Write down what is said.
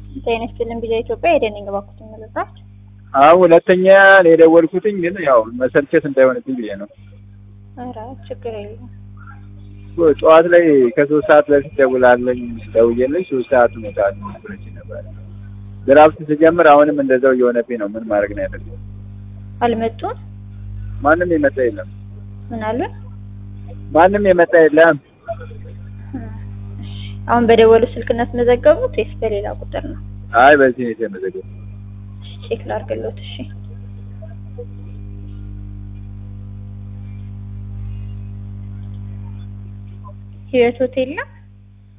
ጤና ይስጥልን ቢዛ ኢትዮጵያ የደንኝ ባኩት ምልባት አሁን ሁለተኛ ነው የደወልኩትኝ፣ ግን ያው መሰልቸት እንዳይሆንብኝ ብዬ ነው። ኧረ ችግር የለም። ጠዋት ላይ ከሶስት ሰዓት በፊት ደውላለኝ ደውዬልኝ ሶስት ሰዓት ሁኔታል ብለች ነበር። ድራፍት ስጀምር አሁንም እንደዛው እየሆነብኝ ነው። ምን ማድረግ ነው ያለብኝ? አልመጡም? ማንም የመጣ የለም። ምን አሉ? ማንም የመጣ የለም። አሁን በደወሉ ስልክነት መዘገቡት ወይስ በሌላ ቁጥር ነው? አይ በዚህ ነው የተመዘገበው። ቼክ ላድርግሎት። እሺ ህይወት ሆቴል ነው።